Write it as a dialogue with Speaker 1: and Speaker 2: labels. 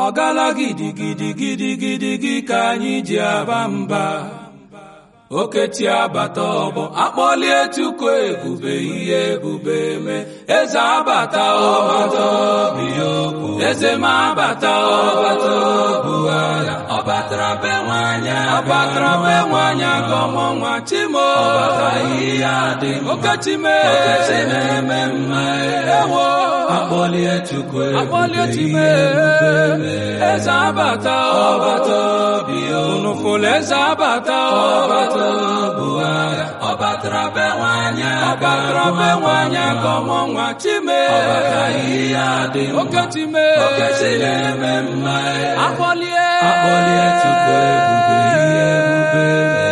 Speaker 1: ọgala gidigidigidigidigi ka anyị ji aba mba oketi abata ọbọ akpọlie tuku ebube ihe ebube me eze abata ọbata biokwu eze ma abata ọbata bụ agha ọbatara be nwanyị ọbatara be nwanyị agọmọ nwa chimo ọbata ihe adị okechime oketi na-eme mma ewo akpọlie tuku ebube ihe ebube me eze abata ọbata biokwu unufụlụ eze abata ọbata bụ agha ọ batara be nwanyị ọbatara be nwanyị agọmọ nwa chime ọbata ihe adị oke chime oke si na-eme mma akpọlie akpọlie tupu ebube ihe ebube